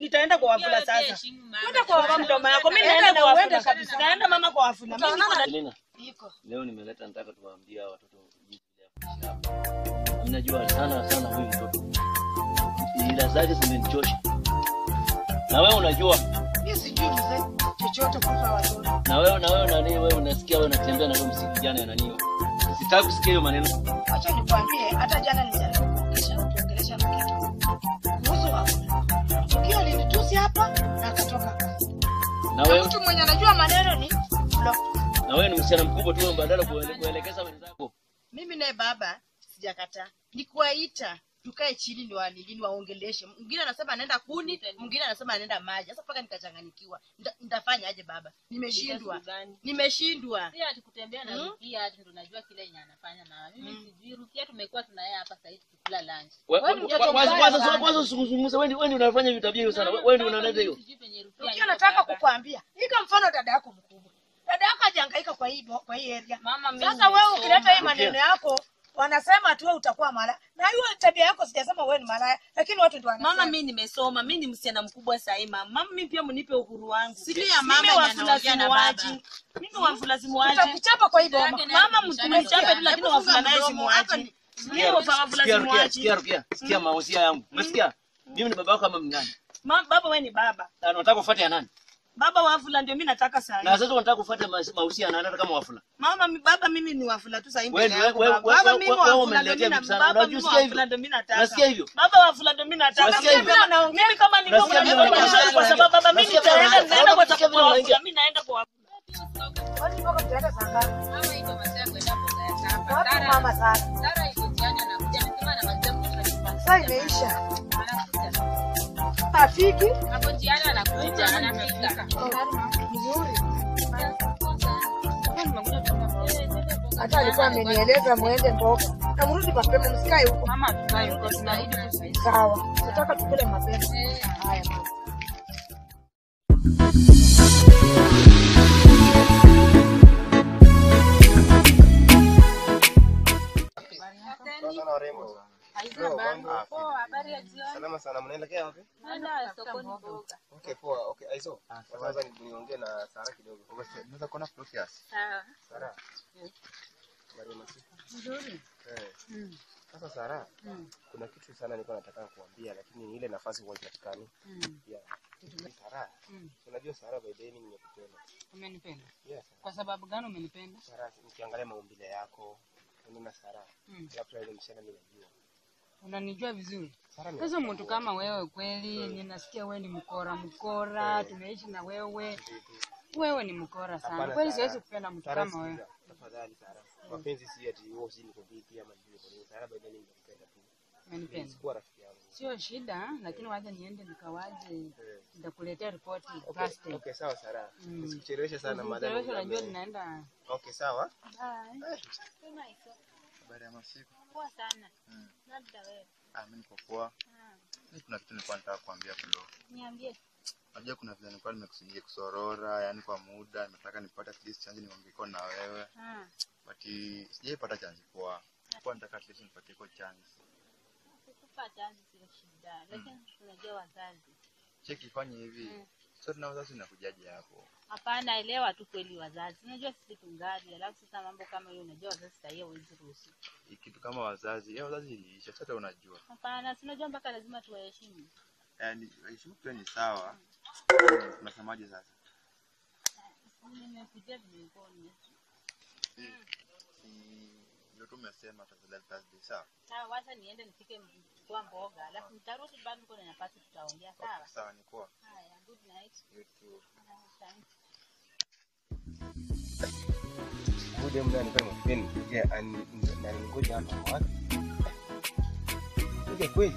nitaenda kwa wafula sasa Heshimu mama. kwenda kwa wafula mdomo yako mimi Enda naenda na kwa uende wafula kabisa. naenda mama kwa wafula mimi niko na Elena, Iko. leo nimeleta nataka tuwaambie hawa watoto jinsi ya kuishi hapa. Mnajua sana sana huyu mtoto. Ila zake zimenichosha. Na wewe unajua, Mimi sijui mzee chochote kuhusu hawa watoto. na wewe na wewe nani wewe unasikia wewe unatembea na huyo msichana ya nani? Sitaki kusikia hiyo maneno. Acha nikwambie, hata jana nilijaribu kuongelesha kuongelesha na kitu kuhusu wafula. Tukio linitusi hapa na akatoka. Na Na wewe mtu mwenye anajua maneno ni block. na wewe ni msichana mkubwa tu badala kuele- kuelekeza wenzako. Mimi naye baba sijakataa, ni kuwaita tukae chini ni wanilini waongeleshe. Mwingine anasema anaenda kuni, mwingine anasema anaenda maji. Sasa mpaka nikachanganyikiwa, Nita- nitafanya aje baba? Nimeshindwa, Gani? nimeshindwa. Si ati kutembea na Mm. Rukia ati ndo najua kile yenye anafanya na mimi sijui Rukia tumekuwa tuna yeye hapa sasa hivi tukula lunch. We- Wewe ni we- mtoto Kwanza mbaya kwanza sana. kwanza usizungumze wewe ndio- wewe ndio unafanya vitabia hiyo sana. Wewe ndio unaleta hiyo. Sijui penye Rukia. Rukia, yuko nataka baba. kukwambia, ika mfano dada yako mkubwa. Dada yako hajahangaika kwa hii kwa hii area. Mama mimi. Sasa wewe nimesoma. ukileta hii maneno yako wanasema tu wewe utakuwa malaya. Na hiyo tabia yako sijasema wewe ni malaya, lakini watu ndio wanasema. mama mi nimesoma mi ni msichana mkubwa sahii mama mama mi pia mnipe uhuru wangu Siri ya mama mimi yenye wafula anaongea na simuaji mimi wafula simuaji Tutakuchapa kwa hii boma. mama mtumchape tu lakini wafula naye simuaji mimi wafula Sikia Rukia, simuaji sikia Rukia, sikia mausia yangu. Umesikia? Mimi ni baba yako kama mngani. Ma- baba we ni baba Na unataka kufuata ya nani? baba wafula ndio mi nataka saa Na hii sasa unataka kufuata mas- mausia ya nani hata kama wafula. mama mi- baba mimi ni wafula tu sahii Wewe mbele ndio- yangu wewe- baba. wewe- Baba, wewe- mimi wewe wafula umeniletea ndio mi na- vitu sana. baba, Unajua mimi sikia hivyo? wafula ndio mi nataka. Unasikia hivyo? baba wafula ndio mi nataka Unasikia Mimi hivyo? kama- mimi kama niko Unasikia kuna vile niko unaongea? kwa kwa sababu baba mimi Unasikia vile nitaenda unaongea? naenda kwa Unasikia vile kwa unaongea? wafula mimi naenda kwa Kwani mpaka mtaenda saa ngapi? Mama iko masaa kwenda mboga ya shamba. Wapi Sara- mama sana? Sara iko njiani anakuja anasema anamaliza kuosha nyumba. Saa imeisha. Anakuja. Afiki? Hapo njiani anakuja anafika. Mzuri. Hata alikuwa amenieleza muende mboga. Na mrudi mapema msikae huko. Mama tukae huko tunarudi kusaidia. Sawa. Nataka tukule mapema. Haya mama. Sana warembo. Leo, mambo? Poa, habari ya jioni. Salama sana, mnaelekea wapi? Naenda sokoni mboga. Okay, poa. Okay, Aizo. Kwanza ni- niongee na Sara kidogo. Unaweza kuona Flukias? Sawa. Sara. Habari ya masiku? Nzuri. Eh. Sasa Sara, kuna kitu sana nilikuwa nataka kuambia lakini ile nafasi huwa haipatikani. Yeah. Sara. Unajua Sara by the way mimi nimekupenda. Umenipenda. Yes. Kwa sababu gani umenipenda? Sara, nikiangalia maumbile yako, unaona Sara. Mm. Labda ile msichana mimi najua. Unanijua vizuri. Sara ni Sasa mtu kama wewe kweli, ninasikia wewe ni mkora mkora, tumeishi na wewe. Wewe ni mkora sana. Hapana, Kweli Sara. siwezi kupenda mtu Sara, kama wewe. sikiza. Tafadhali Sara. Mapenzi si ati wewe si niko vipi ama sijui kwa nini. Sara by the way mimi nimekupenda tu. Umenipenda. Sikuwa rafiki yangu. Sio shida, lakini wacha niende nikawaje, Eh. nitakuletea ripoti Okay, Thursday. okay, sawa Sara. Mm. Nisikucheleweshe sana madam. Mchelewesho najua ninaenda. Okay, sawa. Bye. Habari ya masiku? Poa sana. Mm. Labda wewe. Ah, mimi niko poa. Mimi kuna kitu nilikuwa nataka kuambia Flo. Niambie. Unajua kuna vile nilikuwa nimekusudia kusorora, yani kwa muda nimetaka nipate at least chance niongeko na wewe. Ah. But sijaipata chance poa. Nilikuwa nataka at least nipatie kwa chance. Kukupa chance sio shida, lakini unajua wazazi. Cheki fanye hivi. Mm. Sasa tuna wazazi nakujaje hapo? Hapana, elewa tu kweli wazazi. Unajua sisi tungali, alafu sasa mambo kama hiyo unajua wazazi sahii hawezi ruhusu. Hii Kitu kama wazazi, eh wazazi iliisha, sasa unajua. Hapana, si unajua mpaka lazima tuwaheshimu. Yaani heshima pia ni sawa. Unasemaje sasa? Nimekujia vimekoni. Si ndio tumesema tafadhali Thursday sawa? Sawa, wacha niende nifike kwa mboga, alafu nitarudi bado niko na nafasi tutaongea. Sawa. Okay, sawa ni poa. Haya, good night. You too. Thanks. Ngoja muda nifanye mapeni. Je, ani na ngoja hapa wapi? Ngoja kweli.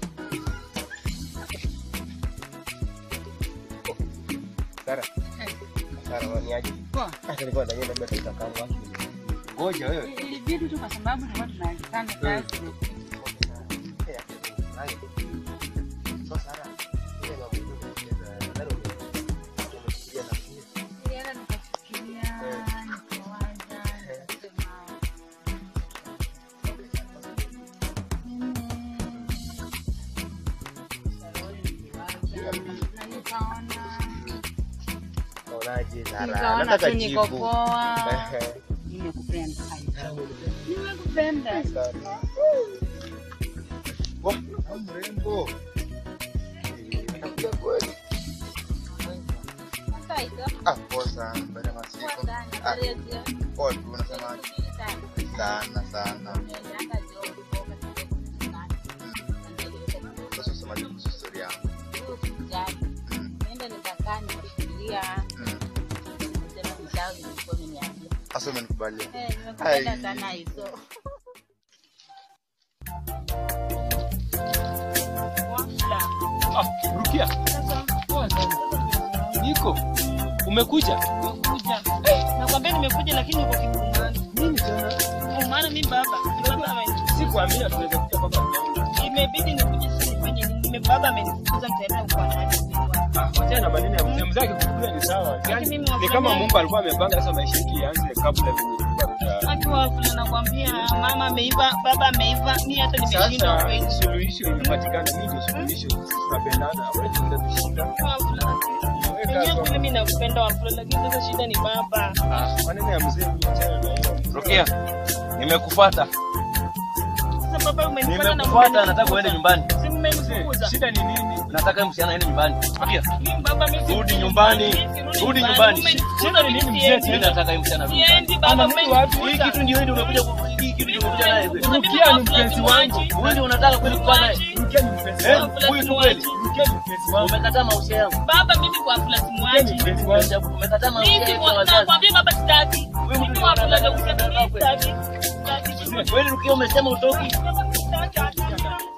Sara. Sara, wani aje? Poa. Hata nilikuwa ndani labda tutakaa wapi? Ngoja wewe. Ilibidi tu kwa sababu tulikuwa tunaandikana kazi. So Sara, ile mambo yote ya nadhani umefikiria na mimi. Nilienda nikafikiria, nikawaza, nikasema, mimi, Shaloni niliwaza, nikaona Unaonaje Zara? nikaona Nataka tu niko jibu. poa. Ehe. Nimekupenda. Nimekupenda. Wah, au mrembo. Anakuja kweli. Ah, poa sana. Baada ya masiku. Ah, poa tu unasemaje? Sana sana. Sasa usemaje kuhusu story yangu? Mm, mm. Sasa umenikubalia. Ah, Rukia. Poa sana. Niko. Umekuja? nakwambia nimekuja lakini uko kigumani Nini tena? maana mi baba baba ameni- Sikuambia tunaweza kuja mpaka mlango. imebidi nikuje sasa nifanye nini Nime- baba amenifukuza nitaenda kwa nani Ah, wachana na maneno ya mzee. Mzee akikukulia ni sawa. Yaani mimi ni wafanya- kama Mungu alikuwa amepanga sasa maisha yetu yaanze kabla venye tulikuwa tuta- akiwa vile nakwambia mama ameiva baba ameiva mi hata nimeshindwa Sasa kweli suluhisho imepatikana. Mimi ndio suluhisho. Sisi tunapendana. Wewe ndio kushinda. Unajua kweli mi nakupenda wafula lakini sasa shida ni baba Ah, maneno ya mzee achana na hiyo. Rukia, nimekufuata. sasa baba umenifanya na Nimekufuata, nataka uende nyumbani. si mmenifukuza Shida ni nini? Nataka msichana aende nyumbani. Rukia, Mimi baba mimi Rudi si- nyumbani. mimi si Rudi nyumbani. Mmenifukuza, Shida ni mimi nini, siendi. mimi nataka hii msichana rudi Siendi nyumbani. baba Ana mtu wapi? Hii mmenifukuza. kitu ndio ndio umekuja ku- hii kitu ndio umekuja naye. kweli. Rukia ni mpenzi wangu. Wewe ndio unataka kweli kuwa naye. Rukia ni mpenzi Eh, wangu. huyu tu kweli. Rukia ni mpenzi wangu. Umekataa mahusiano yangu. baba mimi kwa afla Rukia ni simwachi mpenzi wangu. Ajabu, Umekataa mimi mahusiano ya wazazi. nakwambia baba sitaki Wewe mimi mtu kwa afla unataka ndio kusema kweli. sitaki sitaki Kweli Rukia umesema utoki. Baba, sitaki, hata.